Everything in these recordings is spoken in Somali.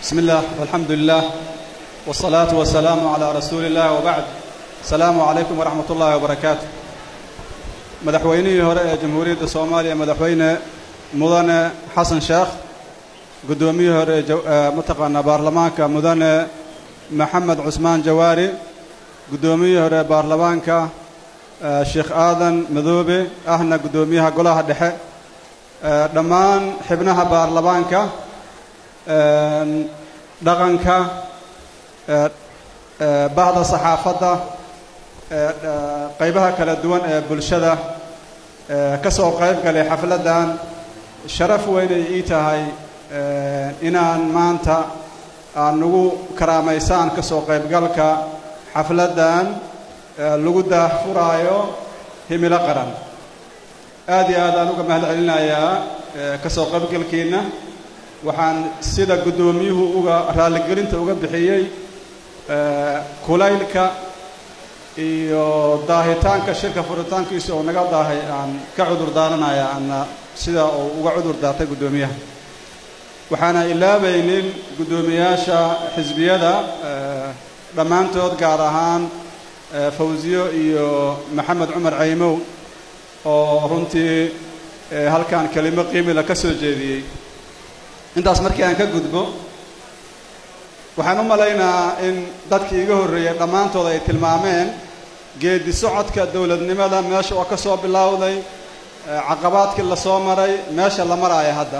بسم الله والحمد لله والصلاة والسلام على رسول الله وبعد السلام عليكم ورحمة الله وبركاته madaxweynihii hore ee jamhuuriyadda soomaaliya madaxweyne mudane xasan sheekh guddoomiyihii hore ee mataqaanaa baarlamaanka mudane maxamed cusmaan jawaari guddoomiyihii hore ee baarlamaanka sheekh aadan madoobe ahna guddoomiyaha golaha dhexe dhammaan xibnaha baarlamaanka dhaqanka bahda saxaafadda qaybaha kala duwan ee bulshada ka soo qayb galay xafladdan sharaf weynay ii tahay inaan maanta aan nagu karaamaysaan ka soo qaybgalka xafladdan lagu daahfuraayo himilo qaran aad iyo aad aan uga mahad celinayaa ka soo qaybgalkiinna waxaan sida guddoomiyuhu uga raalligelinta uga bixiyey kulaylka iyo daahitaanka shirka furitaankiisa oo naga daahay aan ka cudur daaranaya ana sida uu uga cudur daartay guddoomiyaha waxaana ilaabaynin guddoomiyaasha xisbiyada dhammaantood gaar ahaan fawsiyo iyo maxamed cumar caymow oo runtii halkan kelimo qiimila ka soo jeediyey intaas markii aan ka gudbo waxaan u malaynaa in dadkii iga horreeyey dhammaantood ay tilmaameen geedi socodka dowladnimada meesha oo ka soo bilowday caqabaadkii la soo maray meesha la maraayo hadda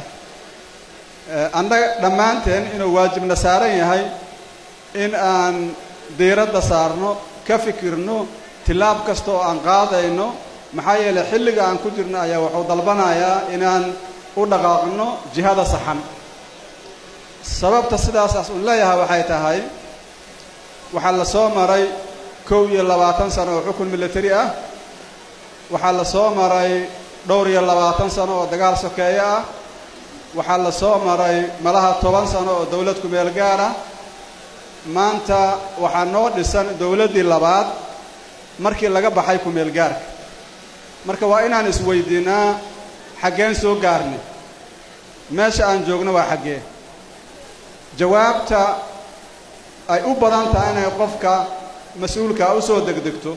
annaga dhammaanteen inuu waajibna saaran yahay in aan diiradda saarno ka fikirno tilaab kasta oo aan qaadayno maxaa yeelay xilliga aan ku jirno ayaa wuxuu dalbanayaa inaan u dhaqaaqno jihada saxan sababta sidaasaas uun leeyahay waxay tahay waxaa la soo maray kow iyo labaatan sano oo xukun militari ah waxaa la soo maray dhowr iyo labaatan sano oo dagaal sokeeye ah waxaa la soo maray malaha toban sano oo dowlad kumeel gaar ah maanta waxaa noo dhisan dowladdii labaad markii laga baxay kumeel gaarka marka waa inaan isweydiinaa xaggeen soo gaarnay meesha aan joogno waa xaggee jawaabta ay u badan tahay inay qofka mas-uulkaa u soo degdegto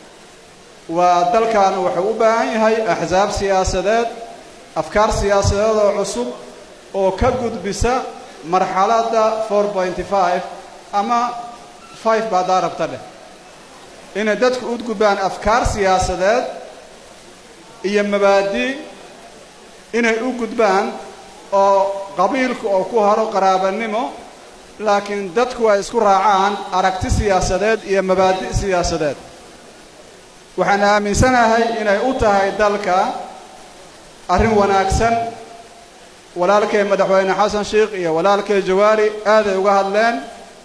waa dalkan wuxuu u baahan yahay axsaab siyaasadeed afkaar siyaasadeed oo cusub oo ka gudbisa marxaladda four pointy five ama five baa daa rabta dheh inay dadku u gudbaan afkaar siyaasadeed iyo mabaadi inay u gudbaan oo qabiilku oo ku haro qaraabanimo laakiin dadku ay isku raacaan aragti siyaasadeed iyo mabaadi' siyaasadeed waxaan aaminsanahay inay u tahay dalka arrin wanaagsan walaalkay madaxweyne xasan sheikh iyo walaalkay jawaari aaday uga hadleen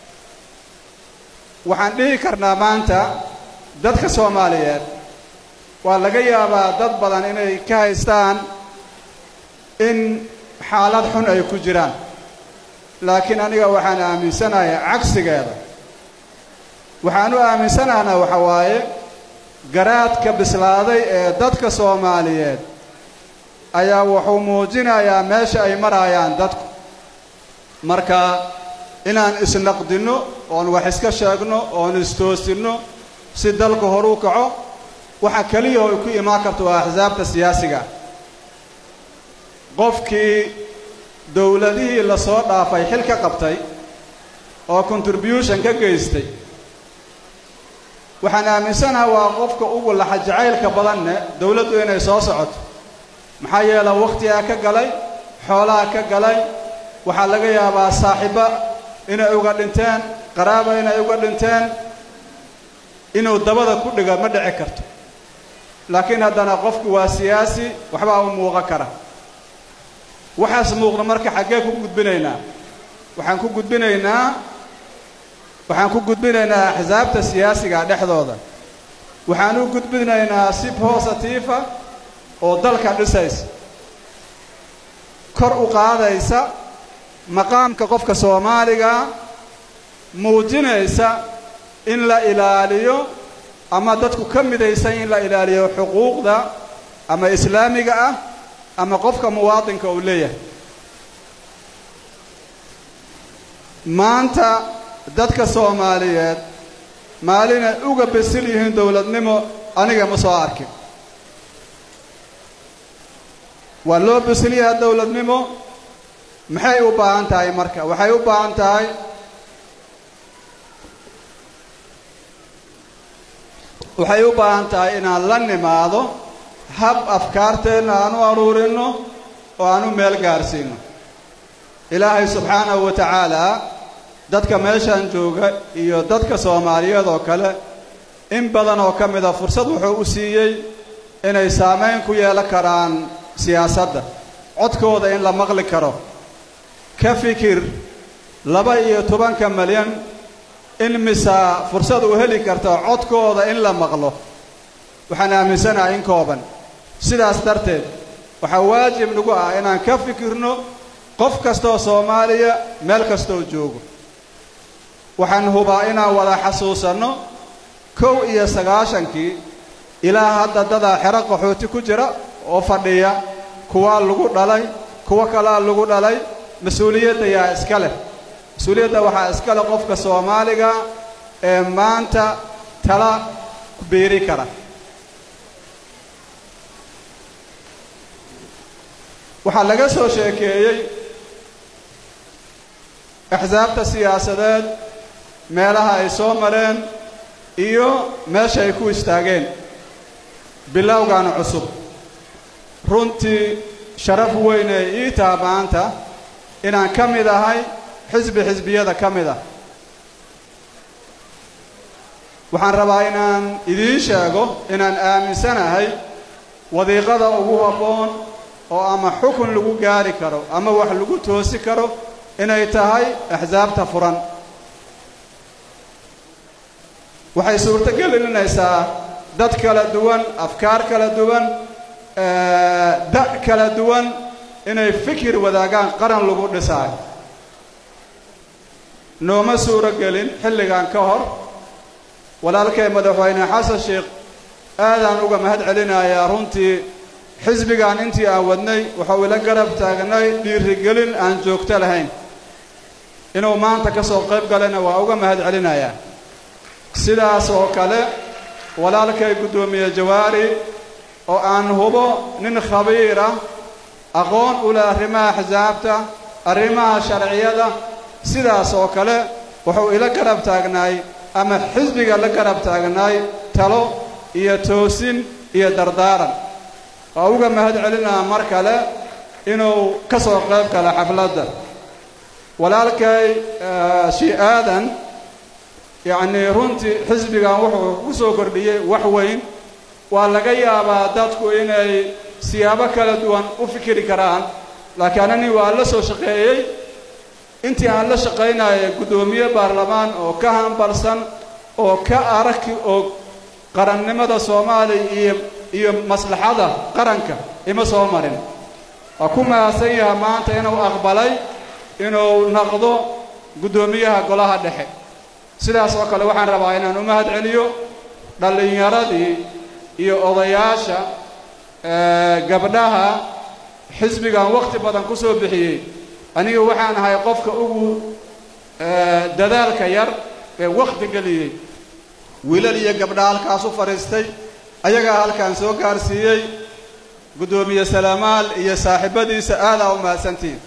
waxaan dhihi karnaa maanta dadka soomaaliyeed waa laga yaabaa dad badan inay ka haystaan in xaalad xun ay ku jiraan laakiin aniga waxaan aaminsanahay cagsigeeda waxaan u aaminsanahnaa waxa waaye garaadka bislaaday ee dadka soomaaliyeed ayaa wuxuu muujinayaa meesha ay marayaan dadku marka inaan isnaqdinno oon wax iska sheegno oon istoosinno si dalku horu kaco waxa keliya oo ay ku imaan karto waa axsaabta siyaasiga qofkii dowladihii la soo dhaafay xil ka qabtay oo contribution ka geystay waxaan aaminsanaha waa qofka ugu laxa jacaylka badanne dowladdu inay soo socoto maxaa yeele wakhtigaa ka galay xoolaha ka galay waxaa laga yaabaa saaxiibo inay uga dhinteen qaraaba inay uga dhinteen inuu dabada ku dhigo ma dhici karto laakiin haddana qofku waa siyaasi waxbaa u muuqan kara waxaas muuqda marka xaggee ku gudbinaynaa waxaan ku gudbinaynaa waxaan ku gudbinaynaa axsaabta siyaasiga dhexdooda waxaan u gudbinaynaa si positiifa oo dalka dhisaysa kor u qaadaysa maqaamka qofka soomaaliga muujinaysa in la ilaaliyo ama dadku ka midaysan in la ilaaliyo xuquuqda ama islaamiga ah ama qofka muwaadinka uu leeyahay maanta dadka soomaaliyeed maalinay uga besil yihiin dowladnimo aniga ma soo arkin waa loo besil yahaa dowladnimo maxay u baahan tahay marka waxay u baahan tahay waxay u baahan tahay inaan la nimaado hab afkaarteenna aan u aruurinno oo aan u meel gaarsiino ilaahay subxaanahu wa tacaalaa dadka meeshan jooga iyo dadka soomaaliyeed oo kale in badan oo ka mida fursad wuxuu u siiyey inay saamayn ku yeelan karaan siyaasadda codkooda in la maqli karo ka fikir laba iyo tobanka malyan in misaa fursad u heli karta codkooda in la maqlo waxaan aaminsanahay in kooban sidaas darteed waxaa waajib nagu ah inaan ka fikirno qof kastooo soomaaliya meel kastooo joogo waxaan hubaa inaan wada xasuusanno kow iyo sagaashankii ilaa hadda dadaa xero qaxooti ku jira oo fadhiya kuwaa lagu dhalay kuwo kalaa lagu dhalay mas-uuliyadda yaa iska leh mas-uuliyadda waxaa iska leh qofka soomaaliga ee maanta tala biiri kara waxaa laga soo sheekeeyey axsaabta siyaasadeed meelaha ay soo mareen iyo meesha ay ku istaageen bilowgaana cusub runtii sharaf weyn ee ii taha maanta inaan ka mid ahay xisbi xisbiyada ka mid ah waxaan rabaa inaan idiin sheego inaan aaminsanahay wadiiqada ugu habboon oo ama xukun lagu gaari karo ama wax lagu toosi karo inay tahay axsaabta furan waxay suurto gelinaysaa dad kala duwan afkaar kala duwan da' kala duwan inay fikir wadaagaan qaran lagu dhisaayo nooma suuro gelin xilligan ka hor walaalkay madaxweyne xasan sheekh aadaan uga mahad celinayaa runtii xisbigan intii aan wadnay waxau ila garab taagnay dhiirigelin aan joogto lahayn inuu maanta ka soo qayb galayna waa uga mahad celinayaa sidaas oo kale walaalkay guddoomiye jawaari oo aan hubo nin khabiir ah aqoon u leh arrimaha axsaabta arrimaha sharciyada sidaas oo kale wuxuu ila garab taagnaay ama xisbiga la garab taagnaay talo iyo toosin iyo dardaaran waa uga mahad celinaa mar kale inuu ka soo qayb gala xafladda walaalkay shii aadan yacnii runtii xisbigan wuxuu ku soo kordhiyey wax weyn waa laga yaabaa dadku inay siyaabo kala duwan u fikiri karaan laakiin ani waa la soo shaqeeyey intii aan la shaqaynaya guddoomiye baarlamaan oo ka hambalsan oo ka araki oo qarannimada soomaaliya iyo iyo maslaxada qaranka ima soo marin waa ku mahadsan yaha maanta inuu aqbalay inuu naqdo guddoomiyaha golaha dhexe sidaas oo kale waxaan rabaa inaan u mahad celiyo dhallinyaradii iyo odayaasha gabdhaha xisbigan wakhti badan ku soo bixiyey aniga waxaan ahay qofka ugu dadaalka yar ee wakhti geliyey wiilal iyo gabdha halkaas u fadhiistay ayagaa halkaan soo gaarsiiyey guddoomiye salaamaal iyo saaxiibadiisa aadaa u mahadsantihiin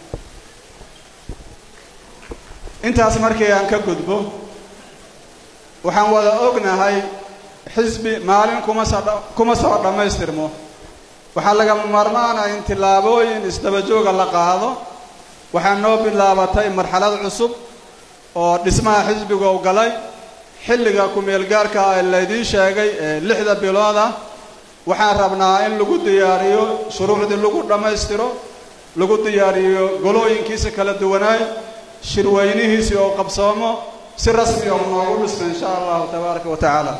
intaas markii aan ka gudbo waxaan wada ognahay xisbi maalin kuma soo kuma soo dhammaystirmo waxaa lagama maarmaana in tillaabooyin isdabajooga la qaado waxaa noo bilaabatay marxalad cusub oo dhismaha xisbiga u galay xilliga ku-meelgaarka ah ee laydiin sheegay ee lixda bilood ah waxaan rabnaa in lagu diyaariyo shuruucdii lagu dhammaystiro lagu diyaariyo golooyinkiisa kala duwanaay shirweynihiisii oo qabsoomo si rasmi oo noogu dhisno insha allahu tabaaraka wa tacaala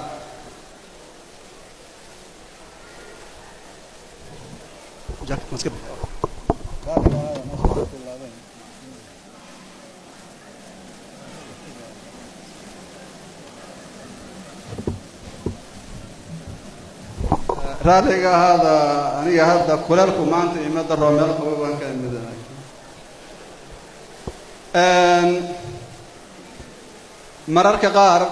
raaliga ahaada aniga hadda kuleelku maanta ima daro meel qaba baan ka imidanahay mararka qaar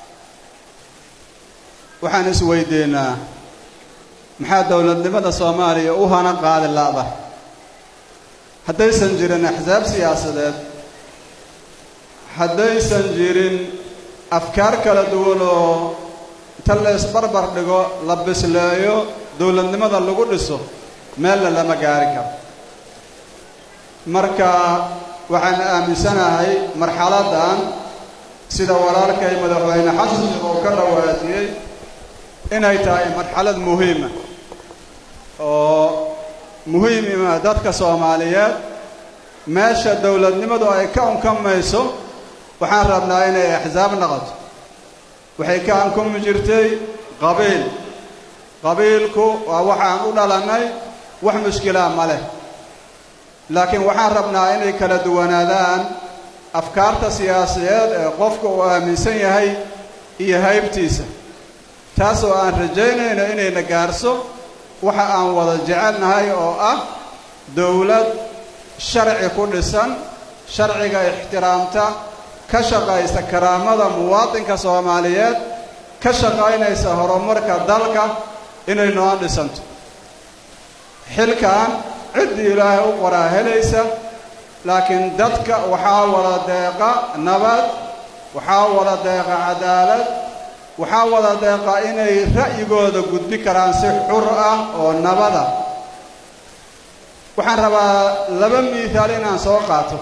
waxaan isweydiinaa maxaa dowladnimada soomaaliya u hana qaadi la'da haddaysan jirin axsaab siyaasadeed haddaysan jirin afkaar kala duwan oo inta la isbarbar dhigo la bisleeyo dowladnimada lagu dhiso meelna lama gaari karo marka waxaan aaminsanahay marxaladdan sida walaalkay madaxweyne xasan sheekh uu ka dhawaajiyey inay tahay marxalad muhiima oo muhiimima dadka soomaaliyeed meesha dowladnimadu ay ka unkamayso waxaan rabnaa inay axsaab noqoto waxay ka ankumi jirtay qabiil qabiilku waa waxaan u dhalannay wax mushkilaa ma leh laakiin waxaan rabnaa inay kala duwanaadaan afkaarta siyaasadeed ee qofka uu aaminsan yahay iyo haybtiisa taasoo aan rajaynayno inayna gaarso waxa aan wada jecelnahay oo ah dowlad sharci ku dhisan sharciga ixtiraamta ka shaqaysa karaamada muwaadinka soomaaliyeed ka shaqaynaysa horumarka dalka inay noo dhisanto xilkan ciddii ilaahay u qoraa helaysa laakiin dadka waxaa wada deeqa nabad waxaa wada deeqa cadaalad waxaa wada deeqa inay ra'yigooda gudbi karaan si xur ah oo nabada waxaan rabaa laba miihaal inaan soo qaato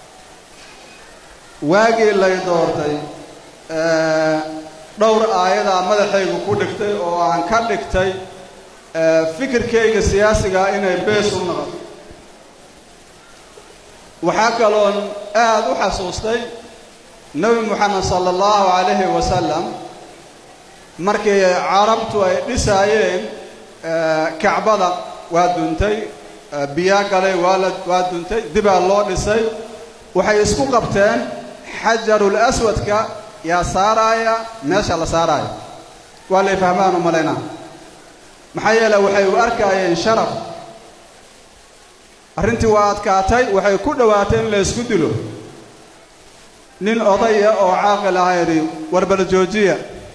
waagii lay doortay dhowr aayadaa madaxaygu ku dhigtay oo aan ka dhigtay fikirkayga siyaasigaa inay bees u noqoto waxaa kaloon aada u xasuustay nebi moxamed sala allahu calayhi wasalam markii carabtu ay dhisaayeen kacbada waa duntay biyaa galay waa la waa duntay dibaa loo dhisay waxay isku qabteen xajarul aswadka yaa saaraaya meesha la saaraayo waa lay fahmaan u malaynaa maxaa yeele waxay u arkaayeen sharaf arrintii waa adkaatay waxay ku dhowaatay in la ysku dilo nin odaya oo caaqil aha yidhi warbal joojiya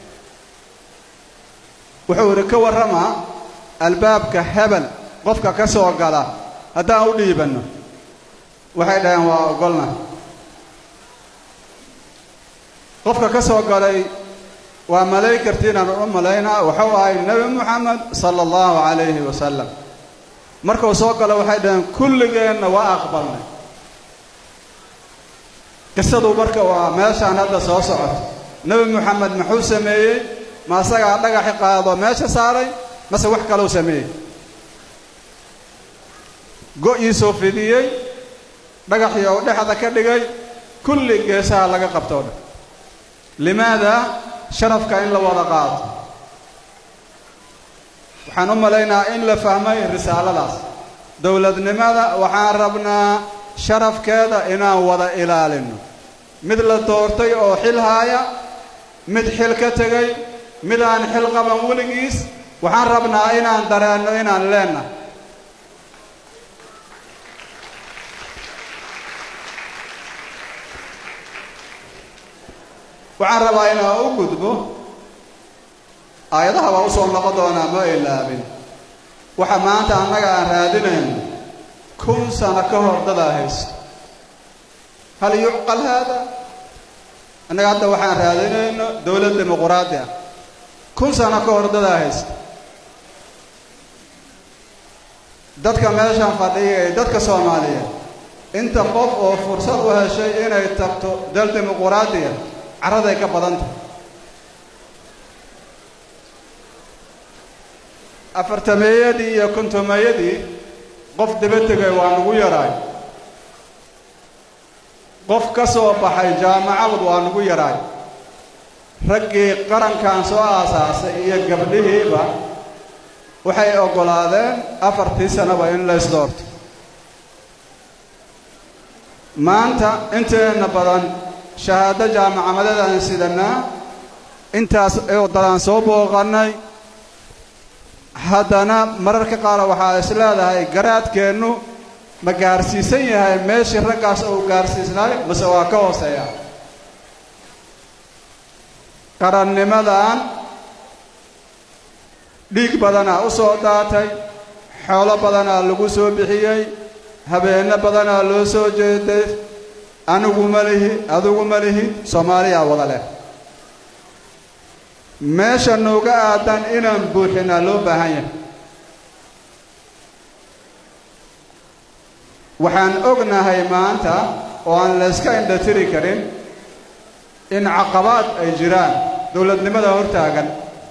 wuxuu yidhi ka warramaa albaabka hebel qofka ka soo gala haddaan u dhiibanno waxay dhaheen waa ogolna qofka ka soo galay waa malaykartiinaan u malaynaa wuxuu ahay nebi moxamed sala allahu calayhi wasalam markuu soo galo waxay dhaheen kulligeenna waa aqbalnay qisadu marka waa meeshaan hadda soo socoto nebi moxamed muxuu sameeyey ma asagaa dhagaxi qaado meesha saaray mase wax kalou sameeyey go-iisuu fidiyey dhagaxii ou dhexda ka dhigay kulli geesaha laga qabto o dhan limaada sharafka in la wada qaado waxaan u malaynaa in la fahmay risaaladaas dowladnimada waxaan rabnaa sharafkeeda inaan wada ilaalino mid la doortay oo xil haaya mid xil ka tegay mid aan xil qaban weligiis waxaan rabnaa inaan dareenno inaan leennahay waxaan rabaa inaan u gudbo aayadaha baa usoo noqon doonaa ma ilaabin waxa maanta annaga aan raadinayno kun sano ka hor dadaa haysto hal yucqal haada annaga hadda waxaan raadinayno dowlad dimuquraadi ah kun sano ka hor dadaa haysto dadka meeshaan fadhiya ee dadka soomaaliyeed inta qof oo fursad u heshay inay tagto dal dimuquraadiya carraday ka badan tahay afartameeyadii iyo kontomeeyadii qof daba tegay waa nagu yaraay qof ka soo baxay jaamacad waa nagu yaraay raggii qarankan soo aasaasay iyo gabdhihiiba waxay oggolaadeen afartii sanaba in la ysdoorto maanta inteenna badan shahaado jaamacamadeedaan sidanaa intaas wadadaan soo booqannay haddana mararka qaar waxaa is leedahay garaadkeennu ma gaarsiisan yahay meeshii raggaas uu gaarsiisnaay mase waa ka hooseeya qarannimadan dhiig badanaa u soo daatay xoolo badanaa lagu soo bixiyey habeenno badanaa loo soo jeeday anigu ma lihi adigu ma lihi soomaaliyaa wada leh meesha nooga aadan inaan buuxinaa loo baahan yahay waxaan ognahay maanta oo aan layska indhatiri karin in caqabaad ay jiraan dowladnimada hortaagan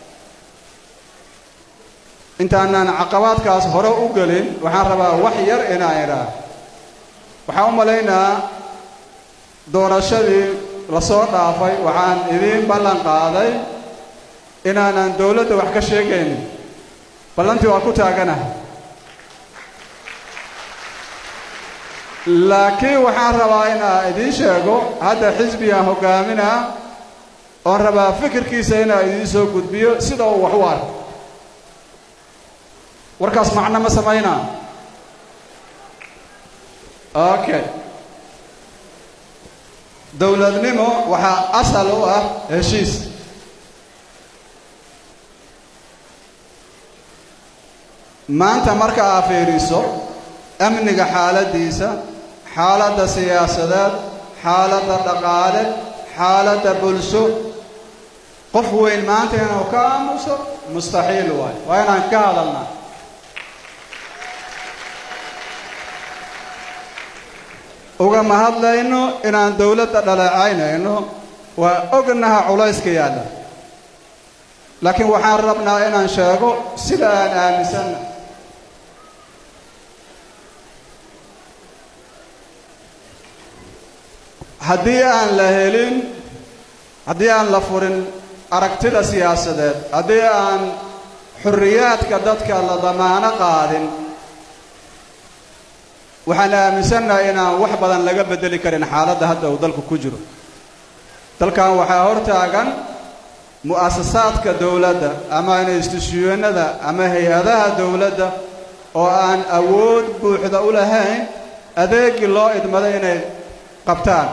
intaanaan caqabaadkaas hore u gelin waxaan rabaa wax yar inaan idhaa waxaan u malaynaa doorashadii lasoo dhaafay waxaan idiin ballan qaaday inaanan dowladda wax ka sheegaynin ballantii waa ku taaganahay laakiin waxaan rabaa inaan idiin sheego hadda xisbigaan hoggaaminaa oon rabaa fikirkiisa inaan idiin soo gudbiyo sida uu wax u arko warkaas macno ma samaynaa okay dowladnimo waxaa asal u ah heshiis maanta marka aa fiiriso amniga xaaladdiisa xaaladda siyaasadeed xaaladda dhaqaale xaaladda bulsho qof weyn maanta inuu ka aamuso mustaxiil waayo waa inaan ka hadalnaa ugama hadlayno inaan dowladda dhaleecaynayno waa ognaha culayska yaalla laakiin waxaan rabnaa inaan sheego sida aan aaminsanna haddii aan la helin haddii aan la furin aragtida siyaasadeed haddii aan xorriyaadka dadka la damaano qaadin waxaan aaminsannahay inaan wax badan laga beddeli karin xaaladda hadda uu dalku ku jiro dalkan waxaa hortaagan mu'asasaadka dowladda ama instituusyonada ama hay-adaha dowladda oo aan awood buuxda u lahayn adeegii loo idmaday inay qabtaan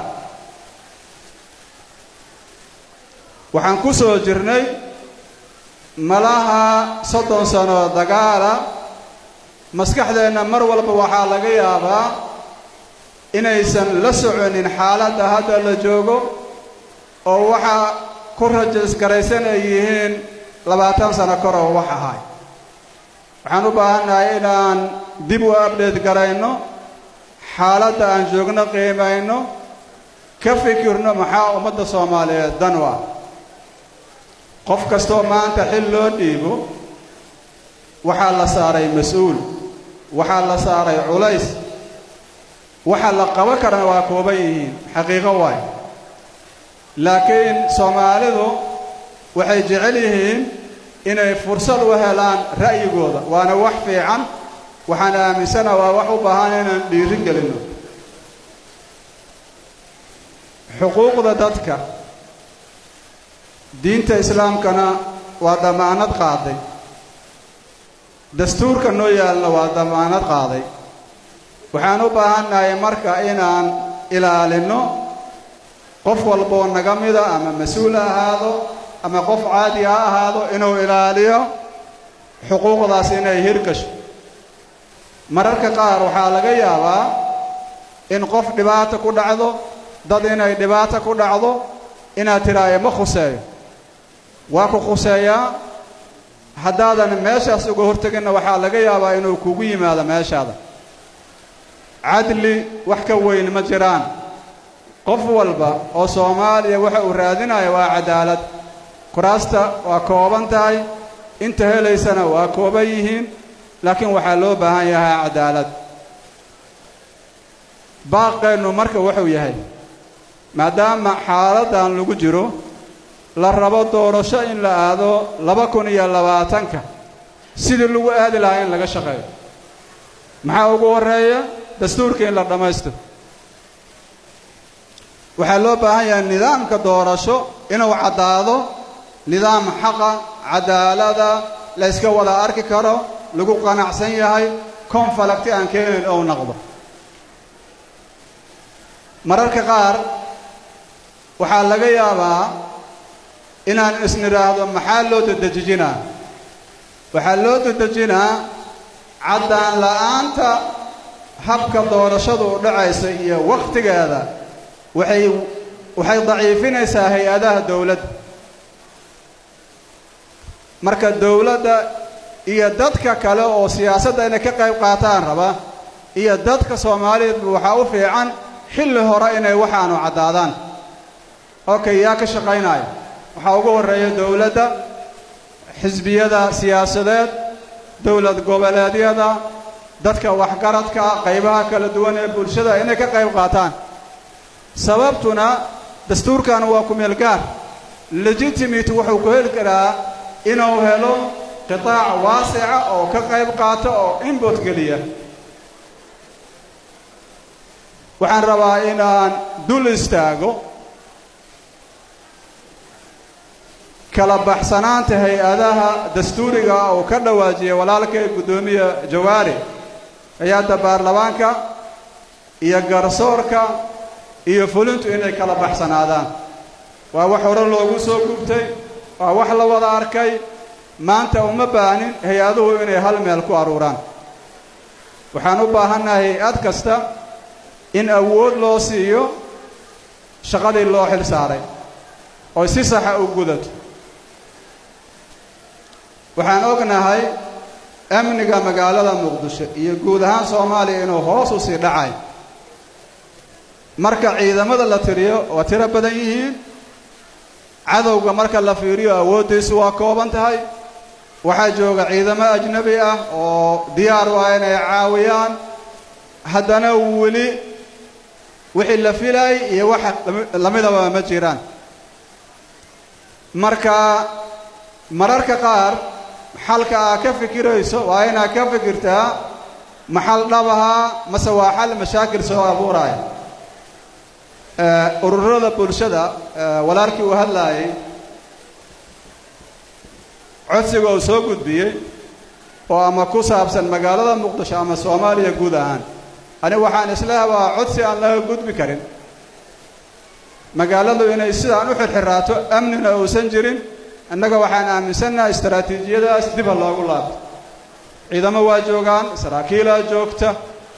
waxaan ku soo jirnay malaha soddon sano dagaala maskaxdeenna mar walba waxaa laga yaabaa inaysan la soconin xaaladda hadda la joogo oo waxaa ku rajisgaraysan ay yihiin labaatan sano kor oo wax ahay waxaan u baahannahay inaan dib u abdheed garayno xaaladda aan joogno qiimayno ka fikirno maxaa ummadda soomaaliyeed dan u ah qof kastoo maanta xil loo dhiibo waxaa la saaray mas-uul waxaa la saaray culays waxa la qabo karana waa kooban yihiin xaqiiqo waay laakiin soomaalidu waxay jecel yihiin inay fursad u helaan ra'yigooda waana wax fiican waxaan aaminsana waa wax u baahan inaan dhiirin gelinno xuquuqda dadka diinta islaamkana waa damaanad qaaday dastuurka noo yaalna waa damaanad qaaday waxaan u baahannahay marka inaan ilaalinno qof walboo naga mida ama mas-uul ha ahaado ama qof caadi ha ahaado inuu ilaaliyo xuquuqdaas inay hirgasho mararka qaar waxaa laga yaabaa in qof dhibaata ku dhacdo dad inay dhibaata ku dhacdo inaad tidhaayo ma khuseeyo waa ku khuseeyaa haddaadan meeshaas uga horteginna waxaa laga yaabaa inuu kugu yimaado meeshaada cadli wax ka weyn ma jiraan qof walba oo soomaaliya waxa uu raadinayo waa cadaalad kuraasta waa kooban tahay inta helaysana waa kooban yihiin laakiin waxaa loo baahan yahay cadaalad baaqeennu marka wuxuu yahay maadaama xaaladdan lagu jiro la rabo doorasho in la aado laba kun iyo labaatanka sidii lagu aadi lahaa in laga shaqeeyo maxaa ugu horreeya dastuurka in la dhammaysto waxaa loo baahan yahay nidaamka doorasho inuu caddaado nidaam xaqa cadaalada la yska wada arki karo lagu qanacsan yahay konfalagti aan keenayn ou noqdo mararka qaar waxaa laga yaabaa inaan isnidhaahdo maxaa loo dedejinaa waxaa loo dedejinaa caddaan la'aanta habka doorashadu u dhacaysa iyo wakhtigeeda waxay waxay daciifinaysaa hay-adaha dowladda marka dowladda iyo dadka kale oo siyaasadda inay ka qayb qaataan raba iyo dadka soomaaliyeedba waxaa u fiican xilli hore inay waxaanu caddaadaan okay yaa ka shaqaynaya waxaa ugu horreeya dowladda xisbiyada siyaasadeed dowlad goboleedyada dadka waxgaradka qaybaha kala duwan ee bulshada inay ka qayb qaataan sababtuna dastuurkan waa ku-meel gaar legitimate wuxuu ku heli karaa inuu helo qitaac waasica oo ka qayb qaata oo inbot geliya waxaan rabaa inaan dul istaago kala baxsanaanta hay-adaha dastuuriga uu ka dhawaajiyay walaalkay guddoomiya jawaari hay-adda baarlamaanka iyo garsoorka iyo fulintu inay kala baxsanaadaan waa wax hore loogu soo gubtay waa wax la wada arkay maanta uma baahnin hay-aduhu inay hal meel ku aruuraan waxaan u baahannahay hay-ad kasta in awood loo siiyo shaqadii loo xil saaray oo si saxa u gudato waxaan ognahay amniga magaalada muqdisho iyo guud ahaan soomaaliya inuu hoos u sii dhacay marka ciidamada la tiriyo waa tiro badan yihiin cadowga marka la fiiriyo awooddiisu waa kooban tahay waxaa jooga ciidamo ajnabi ah oo diyaar waa inay caawiyaan haddana weli wixii la filay iyo waxa lamidaba ma jiraan marka mararka qaar xalka aa ka fikirayso waa inaad ka fikirtaa maxal dhabahaa mase waa xal mashaakil soo abuuraya ururada bulshada walaalkii uu hadlaayay codsiga uu soo gudbiyey oo ama ku saabsan magaalada muqdisho ama soomaaliya guud ahaan anigu waxaan isleehay waa codsi aan laga gudbi karin magaaladu inay sidaan u xirxiraato amnina uusan jirin innaga waxaan aaminsannahay istaraatiijiyadaas diba loogu laabto ciidamo waa joogaan saraakiilaa joogta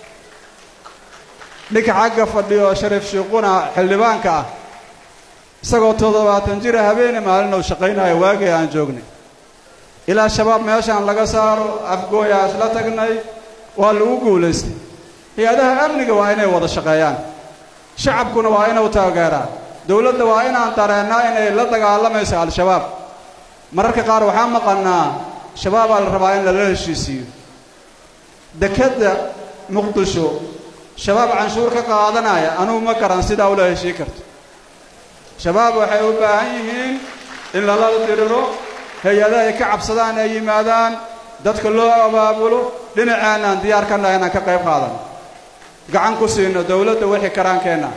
ninka xagga fadhiyo shariif shiiquna xildhibaanka ah isagoo toddobaatan jira habeene maalin uu shaqaynayo waagii aan joognay ilaa shabaab meeshaan laga saaro afgooyaa isla tagnay waa lagu guulaystay hay-adaha amniga waa inay wada shaqeeyaan shacabkuna waa inuu taageeraa dowladda waa inaan dareennaa inay la dagaalamayso al-shabaab mararka qaar waxaa maqannaa shabaabaa la rabaa in lala heshiisiiyo dekedda muqdisho shabaab canshuur ka qaadanaya anugu ma garan sidaa ula heshii karto shabaab waxay u baahan yihiin in lala diriro hay-adaha ay ka cabsadaan ay yimaadaan dadka loo abaabulo dhinacaanaan diyaar ka nahay inaan ka qayb qaadano gacan ku siino dowladda wixii karaankeenna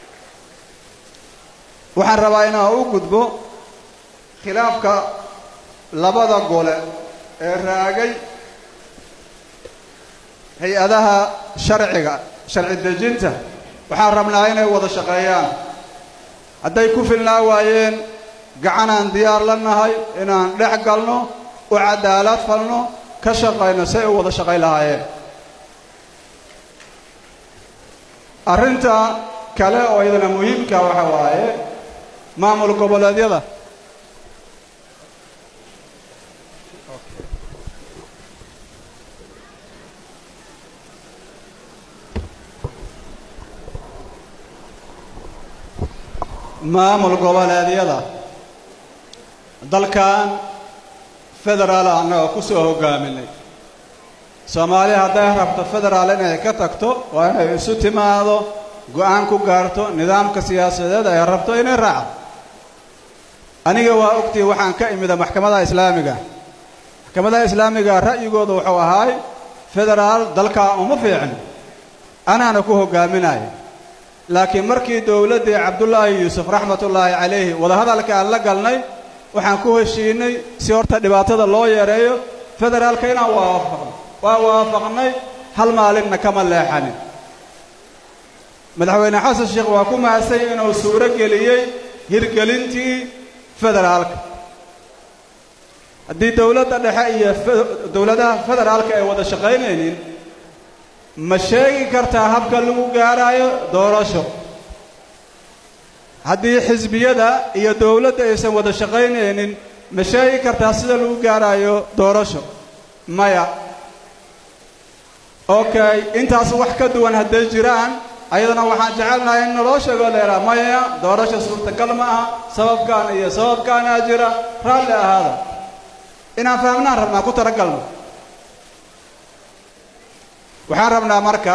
waxaan rabaa inaan u gudbo khilaafka labada gole ee raagay hay-adaha sharciga sharci dejinta waxaan rabnaa inay wada shaqeeyaan hadday ku filnaa waayeen gacanaan diyaar la nahay inaan dhex galno u cadaalad falno ka shaqayno say u wada shaqayn lahaayeen arrinta kale oo iyadana muhiimka waxa waaye maamul goboleedyada maamul goboleedyada dalkan federaal annagoo ku soo hoggaaminay soomaaliya hadday rabto federaal inay ka tagto waa inay isu timaado go-aan ku gaarto nidaamka siyaasadeed ay rabto inay raacdo aniga waa ogtii waxaan ka imida maxkamadaha islaamiga maxkamadaha islaamiga ra'yigooda wuxuu ahaay federaal dalkaa uma fiicin anaana ku hoggaaminaya laakiin markii dowladdii cabdullaahi yuusuf raxmatullaahi calayhi wadahadalka aan la galnay waxaan ku heshiinay si horta dhibaatada loo yareeyo federaalka inaan waafaqno waa waafaqnay hal maalinna kama leexanin madaxweyne xasan sheekh waa ku mahadsay inuu suuro geliyey hirgelintii federaalka haddii dowladda dhexe iyo dowladaha federaalka ay wada shaqaynaynin ma sheegi kartaa habka lagu gaaraayo doorasho haddii xisbiyada iyo dowladda aysan wada shaqaynaynin ma sheegi kartaa sida lagu gaaraayo doorasho maya okay intaas wax ka duwan hadday jiraan ayadana waxaan jecelnahay in naloo sheegoo leeraa maya doorasho suurtagal ma aha sababkaan iyo sababkaanaa jira raalli ahaada inaan fahmnaan rabnaa ku talagalno waxaan rabnaa marka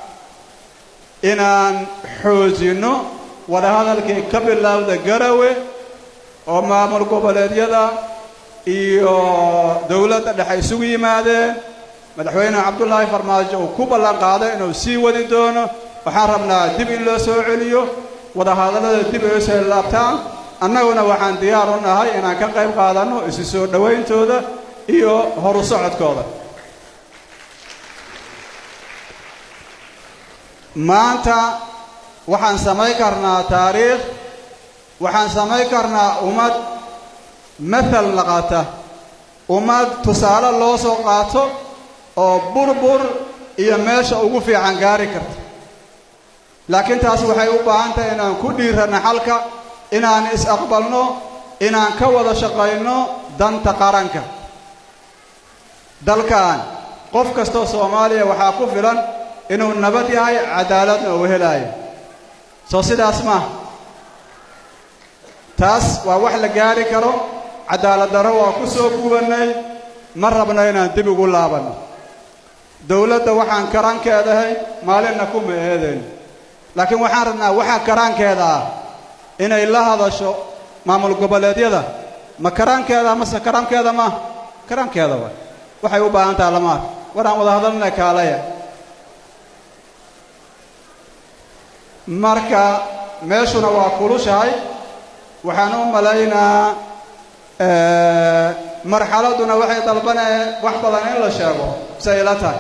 inaan xoojinno wadahadalkii ka bilowda garawe oo maamul goboleedyada iyo dowladda dhexe isugu yimaadeen madaxweyne cabdullaahi farmaajo uu ku ballan qaaday inuu sii wadi doono waxaan rabnaa dib in loo soo celiyo wadahadallada dib ay usoo laabtaan annaguna waxaan diyaar u nahay inaan ka qayb qaadanno isu soo dhowayntooda iyo horu socodkooda maanta waxaan samayn karnaa taariikh waxaan samayn karnaa ummad mathal naqata ummad tusaale loo soo qaato oo burbur iyo meesha ugu fiican gaari karta laakiin taas waxay u baahan tahay inaan ku dhiiranno xalka inaan is-aqbalno inaan ka wada shaqayno danta qaranka dalkan qof kastoo soomaaliya waxaa ku filan inuu nabad yahay cadaaladna uu helaayo soo sidaas maaha taas waa wax la gaari karo cadaalad darro waa ku soo guubannay ma rabno inaan dib ugu laabanno dowladda waxaan karaankeedahay maalinna kuma eedayno laakiin waxaan rabnaa waxaa karaankeeda ah inay la hadasho maamul goboleedyada ma karaankeeda mase karaankeeda ma karaankeeda wa waxay u baahan taha lama ark war aan wada hadalna kaalaya marka meeshuna waa kulushahay waxaan u malaynaa marxaladduna waxay dalbaneen wax badan in la sheego se ila tahay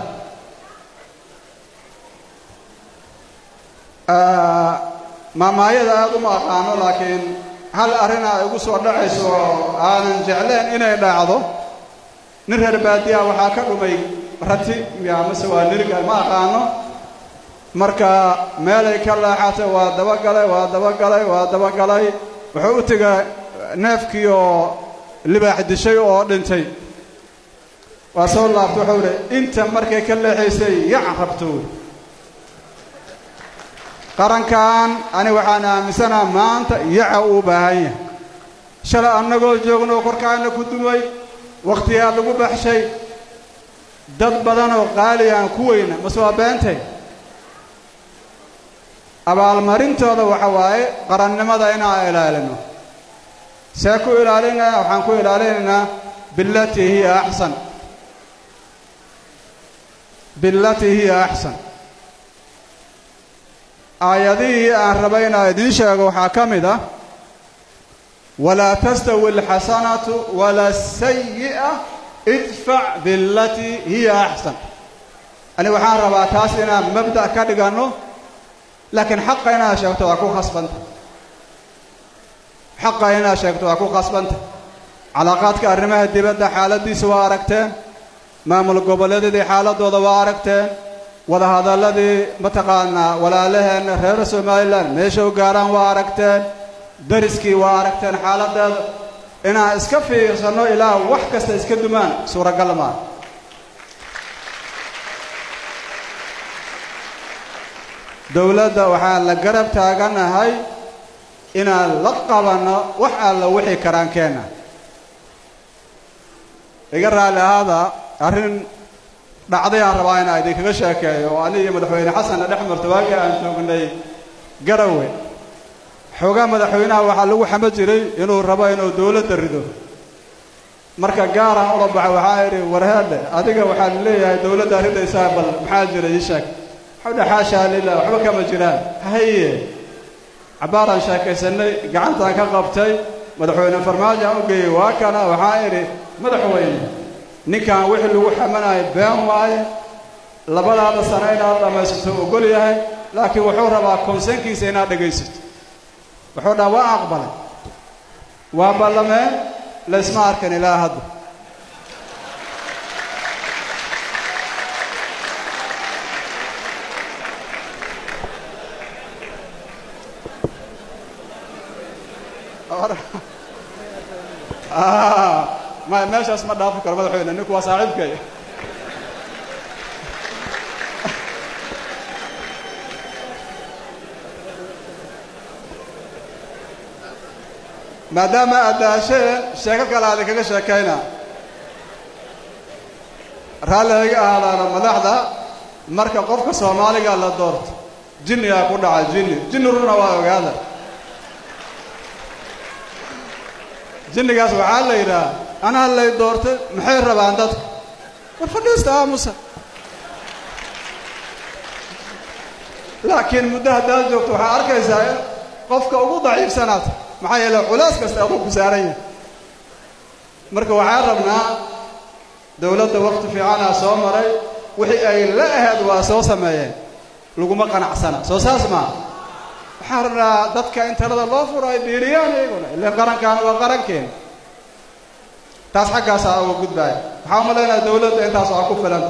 maamaayada aada uma aqaano laakiin hal arrin ay igu soo dhacayso oo aanan jecleen inay dhacdo nin reer baadiya waxaa ka dhumay rati miya mase waa niriga ma aqaano marka meelay ka leexatay waa dabagalay waa dabagalay waa dabagalay wuxuu u tegay neefkii oo libaax dishay oo dhintay waa soo laabta wuxuu idhi inta markay ka leexaysay yac rabto qarankan ani waxaan aaminsanaha maanta yaca uu baahan yahay shalay annagoo joogno korkaana ku dumay wakhtiyaa lagu baxshay dad badanoo qaali aan ku weyna mase waa beentay abaalmarintooda waxa waaye qarannimada inaan ilaalino see ku ilaalinaya waxaan ku ilaalinaynaa bilatii hiya axsan bilatii hiya axsan aayadihii aan rabay inaa idiin sheego waxaa ka mid ah walaa tastawi alxasanatu wala sayi'a idfac bilatii hiya axsan ani waxaan rabaa taas inaan mabda' ka dhiganno laakiin xaqa inaad sheegto waa ku khasbanta xaqa inaad sheegto waa ku khasbanta calaaqaadka arrimaha dibadda xaaladdiisa waa aragteen maamul goboleedyadii xaaladooda waa aragteen wadahadalladii mataqaanaa walaalaheenna reer somalilan meesha u gaaraan waa aragteen dariskii waa aragteen xaaladeeda inaan iska fiirsanno ilaa wax kasta iska dumaan suuragal maa dowladda waxaan la garab taaganahay inaan la qabanno wax alla wixii karaankeenna iga raalli ahaada arrin dhacday aan rabaa inaa idinkaga sheekeeyo oo ani iyo madaxweyne xasanna dhex marta waagii aan joognay garawe xoogaa madaxweynaha waxaa lagu xama jiray inuu rabo inuu dowladda rido marka gaaraan ula baxa waxaa idhi warheedhe adiga waxaan leeyahay dowladda ridaysaa bal maxaa jira ii sheeg waxudha xaashaa lilah waxba kama jiraan haye cabbaaraan sheekaysanay gacantaan ka qabtay madaxweyne farmaajo aan u geeyey waa kana waxaa idhi madaxweyne ninkan wixii lagu xamanayo been waaye labadaada sano inaad dhammaysato ogol yahay laakiin wuxuu rabaa konsenkiisa inaad dhegaysato wuxuu dhaha waa aqbalay waa ballameen laysma arkan ilaa hadda ma meeshaas ma dhaafi karo madaxweyne ninku waa saaxiibkay maadaama aad daashee sheeko kale aadi kaga sheekayna raalliga ahaadaana madaxda marka qofka soomaaliga la doorto jinnigaa ku dhaca jinni jinni runa waa ogaada jinnigaas waxaa la yidhaha anaa lay doortay maxay rabaan dadku war fadhiista aamusa laakiin muddo haddaad joogto waxaa arkaysaa in qofka ugu daciifsanaad maxaa yeele culaas kasta aduu ku saaran yahay marka waxaan rabnaa dowladda wakti fiicanaa soo maray wixii ay la ahayd waa soo sameeyeen laguma qanacsana soo saas maa waxaan rabnaa dadka in talada loo furo ay biiriyaan iyaguna ilaan qarankaana waa qarankeena taas xaggaasaa uga gudbaaya waxaa umalaynaya dowladda intaas waa ku filanta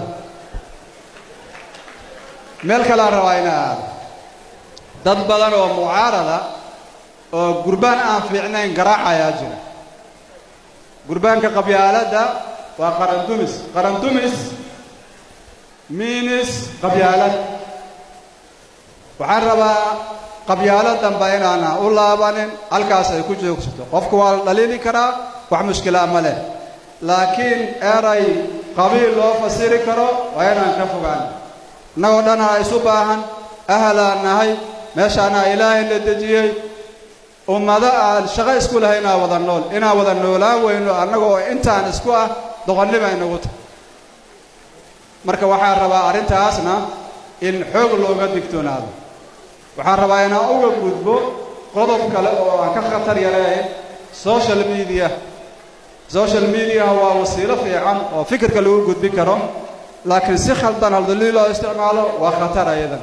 meel kalean rabaa ina aado dad badan oo mucaarada oo gurbaan aan fiicnayn garaacayaa jira gurbaanka qabyaaladda waa qarandumis qarandumis miinis qabyaalad waxaan rabaa qabyaalo damba inaana u laabanin halkaas ay ku joogsato qofku waa la dhaliili karaa wax mushkilaa ma leh laakiin eray qabiil loo fasiri karo waa inaan ka fogaan innagoo dhanaa isu baahan ahalaan nahay meeshaanaa ilaahay la dejiyey ummado aan shaqo isku lahay inaan wada nool inaan wada noolaan weyno annagoo intaan isku ah doqonnima inagu tahay marka waxaan rabaa arrintaasna in xoog looga digtoonaado waxaan rabaa inaan uga gudbo qodob kale oo aan ka khatar yareyn social media social mediaha waa wasiilo fiican oo fikirka lagu gudbin karo laakiin si khaldan haldalii loo isticmaalo waa khatar ayadan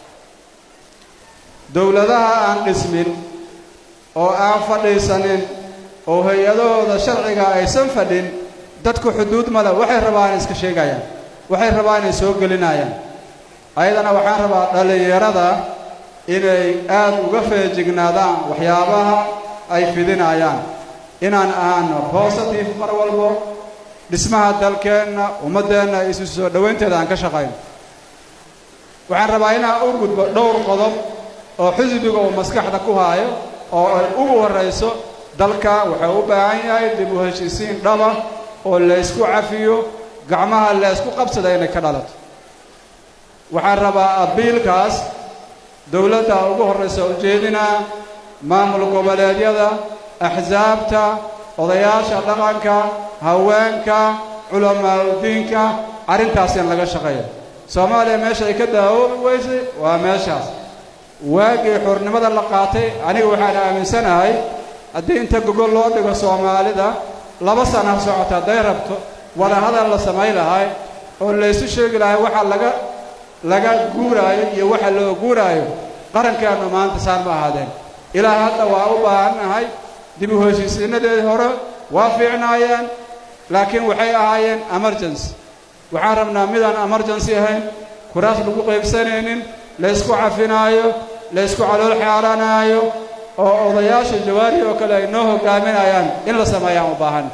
dowladaha aan dhismin oo aan fadhiisanin oo hay-adahooda sharciga aysan fadhin dadku xuduud male waxay rabaan iska sheegayaan waxay rabaan inay soo gelinayaan ayadana waxaan rabaa dhallinyarada inay aada uga feejignaadaan waxyaabaha ay fidinayaan inaan aano positive mar walbo dhismaha dalkeenna ummaddeenna isu soo dhowaynteeda aan ka shaqayno waxaan rabaa inaan u gudbo dhowr qodob oo xisbiga uu maskaxda ku haayo oo ay ugu horrayso dalka wuxuu u baahan yahay dib u heshiisiin dhaba oo laysku cafiyo gacmaha laysku qabsada inay ka dhalato waxaan rabaa abiilkaas dowladda ugu horraysa ujeedinaa maamul goboleedyada axsaabta odayaasha dhaqanka haweenka culamaauddiinka arrintaas in laga shaqeeyo soomaaliya meesha ay ka daawoobi weysay waa meeshaas waagii xurnimada la qaatay aniga waxaan aaminsanahay haddii inta gogol loo dhigo soomaalida laba sana socota hadday rabto wada hadal la samay lahay oo laysu sheegi lahay waxa laga laga guuraayo iyo waxa loo guuraayo qarankeenu maanta saan ma ahaadeen ilaa hadda waa u baahannahay dib u heshiisiinadeedii hore waa fiicnaayeen laakiin waxay ahaayeen emergency waxaan rabnaa midaan emergency ahayn kuraas lagu qaybsanaynin laysku cafinaayo laysku calool xeeranaayo oo odayaasha jawaari oo kale ay noo hogaaminayaan in la sameeyaan u baahan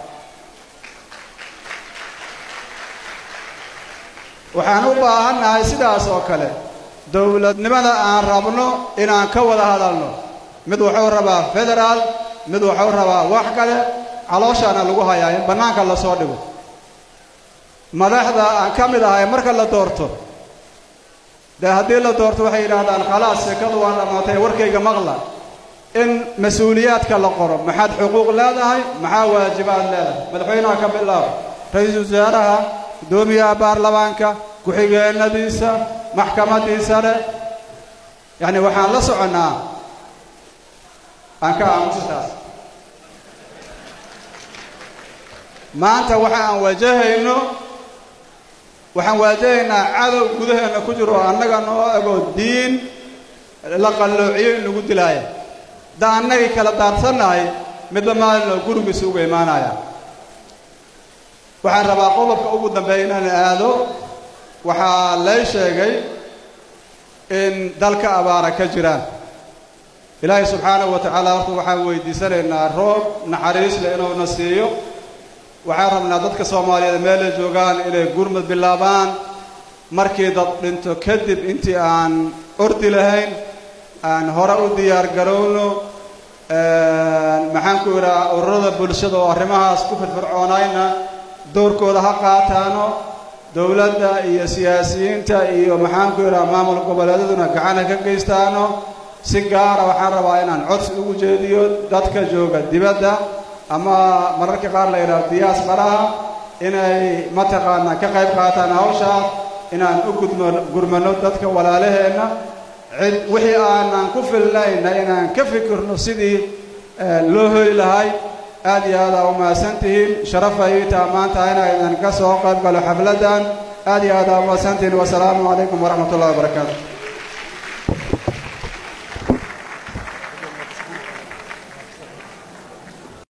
waxaan u baahannahay sidaas oo kale dowladnimada aan rabno inaan ka wada hadalno mid wuxuu rabaa federaal mid wuxuu rabaa wax kale calooshaana lagu hayaa in bannaanka lasoo dhigo madaxda aan ka mid ahay marka la doorto dee haddii la doorto waxay yidhaahdaan khalaas sheekadu waa dhammaatay warkayga maqla in mas-uuliyaadka la qoro maxaad xuquuq leedahay maxaa waajibaad leedahay madaxweynaha ka bilaabo ra-iisul wasaaraha guddoomiyaha baarlamaanka ku-xigeenadiisa maxkamadiisa leh yacni waxaan la soconnaa aan ka aamustaas maanta waxa aan wajahayno waxaan waajahaynaa cadow gudaheenna ku jiro oo annaga noo ego diin la qalloociyo in lagu dilaaya haddaa annagii kala daarsannahay midba maalin oo gurigiisa uga imaanaya waxaan rabaa qodobka ugu dambeeya inaan aado waxaa lay sheegay in dalka abaara ka jiraan ilaahay subxaanahu wa tacaala horta waxaan weydiisanaynaa roob naxariis leh inuuna siiyo waxaan rabnaa dadka soomaaliyeed meelay joogaan inay gurmud bilaabaan markii dad dhinto kadib intii aan ordi lahayn aan hore u diyaar garowno maxaan ku idhaha ururada bulshada oo arrimahaas ku firfircoonayna doorkooda ha qaataano dowladda iyo siyaasiyiinta iyo maxaan ku idhaha maamul goboleedaduna gacan ha ka geystaano si gaara waxaan rabaa inaan codsi ugu jeediyo dadka jooga dibadda ama mararka qaar la yidhaho diyaas baraha inay mataqaanaa ka qayb qaataan hawshaas inaan u gudmo gurmano dadka walaalaheenna cid wixii aanan ku filnayna inaan ka fikirno sidii loo hoy lahay aad iyo aad aa u mahadsan tihiin sharafa ii taa maanta inaydan ka soo qayb galo xafladdan aad iyo aad aa u mahadsan tihiin wasalaamu calaykum waraxmat ullahi wabarakaatu